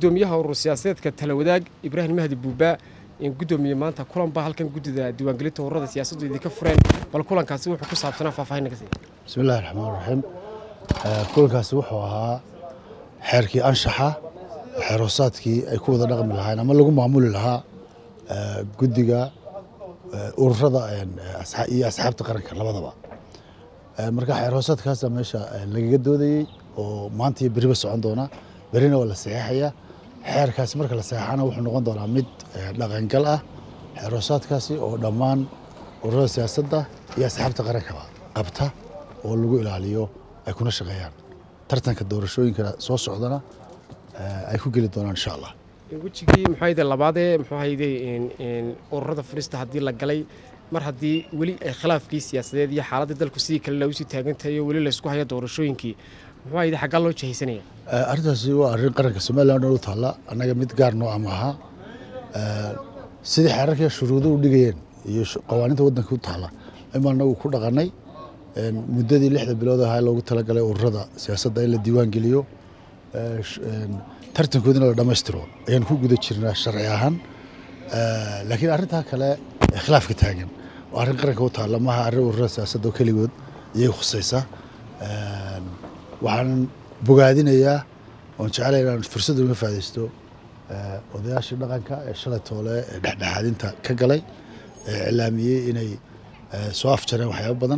gudoomiyaha urur siyaasadeedka talawadaag ibraahim mahdi buubaa gudoomiye maanta kulan baa halkan guddida diiwaangelinta ururada siyaasaddu idinka fureen bal kulankaasi wuxuu ku saabsanaa faahfaahin naga siiya bismillahi raxmaan raxiim kulankaasi wuxuu ahaa xeerkii anshaxa xeerhoosaadkii ay ku wada dhaqmi lahayn ama lagu maamuli lahaa guddiga ururada iyo asxaabta qaranka labadaba marka xeerhoosaadkaasa meesha lagaga doodayey oo maanta iyo beriba socon doona berina waa la saxeexaya xeerkaasi marka la saxeexana wuxuu noqon doonaa mid dhaqangal ah xeerhoosaadkaasi oo dhammaan ururada siyaasadda iyo asxaabta qarankaba qabta oo lagu ilaaliyo ay kuna shaqeeyaan tartanka doorashooyinka soo socdana ay ku geli doonaan insha allah wejigii muxuayde labaadee muxuuhayde ururada furista haddii la galay mar haddii weli ay khilaafkii siyaasadeed iyo xaaladda dalku sidii kale lagu sii taagantahay oo weli laysku hayo doorashooyinkii muxuuhayde xaggaa loo jihaysanaya arrintaasi waa arrin qaranka somalilan u taalla annaga mid gaar noo ama aha sidii xeerarkii shuruudo u dhigayeen iyo qawaaniinta waddanka u taalla ima anagu ku dhaqannay muddadii lixda bilood ahaa loogu talagalay ururada siyaasadda in la diiwaan geliyo tartankoodina la dhammaystiro ayaan ku guda jirnaa sharci ahaan laakiin arrintaa kale khilaafka taagan oo arrin qaranka u taalla maaha arrin ururada siyaasadda oo keligood iyay khusaysa waxaan bogaadinayaa oon jeclay inaan fursad uga faa'idaysto odayaashii dhaqanka ee shalay toole ee dhexdhexaadinta ka galay ee iclaamiyey inay soo afjareen waxyaabo badan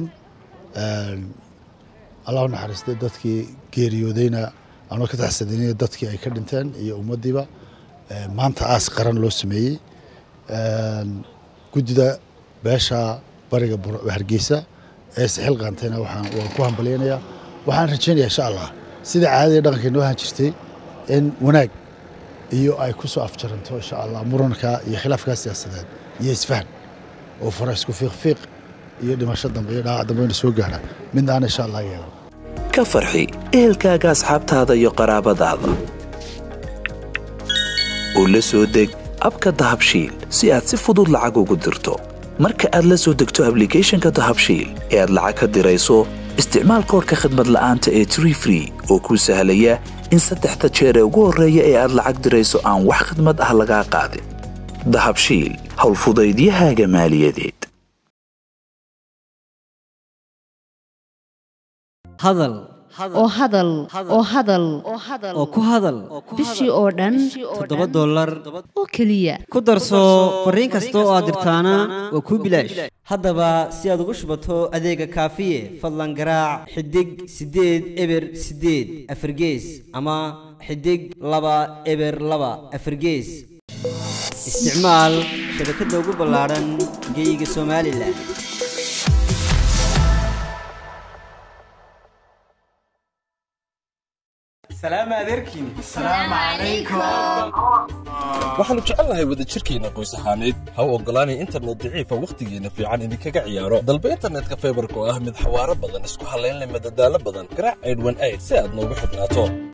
allah u naxariistay dadkii geeriyoodayna anoo ka taxsadiniyo dadkii ay ka dhinteen iyo ummaddiiba maanta aas qaran loo sameeyey guddida beesha bariga hargeysa ee sixil qaantayna waan ku hambalyaynayaa waxaan rajaynayaa insha allah sida caadadii dhaqanka inoo ahaan jirtay in wanaag iyo ay ku soo afjaranto insha allah muranka iyo khilaafkaa siyaasadeed iyo isfahan oo fara isku fiiqfiiq iyo dhimasho dambe iyo dhaawac dambe ina soo gaara midna aan insha allah yeelan ka farxi ehelkaaga asxaabtaada iyo qaraabadaada oo la soo deg abka dahabshiil si aad si fudud lacag ugu dirto marka aad la soo degto ablicathonka dahabshiil ee aad lacag ka dirayso isticmaal koorka khadmad la'aanta ee tree free oo kuu sahlaya in saddexda jeer ee ugu horreeya ee aad lacag dirayso aan wax khadmad ah lagaa qaadin dahabshiil howlfudaydiyahaaga maaliyadeed hadal oo hadal oo hadal oo ku hadal bishii oo dhan toddoba dollar oo keliya ku darso fariin kasta oo aad dirtaana waa kuu bilaash haddaba si aad ugu shubato adeega kaafiye fadlan garaac xidig siddeed eber siddeed afargees ama xidig laba eber laba afargees isticmaal shabakadda ugu ballaadhan geyga somalilan waxaannu jecelnahay wadajirkeenna qoys ahaaneed ha u oggolaanay internet daciifa wakhtigeenna fiican idinkaga ciyaaro dalba internetka faybarka oo ah mid xawaaro badan isku hallayn leh madadaalo badan garaac aydhwan ayd si aad noogu xidhnaato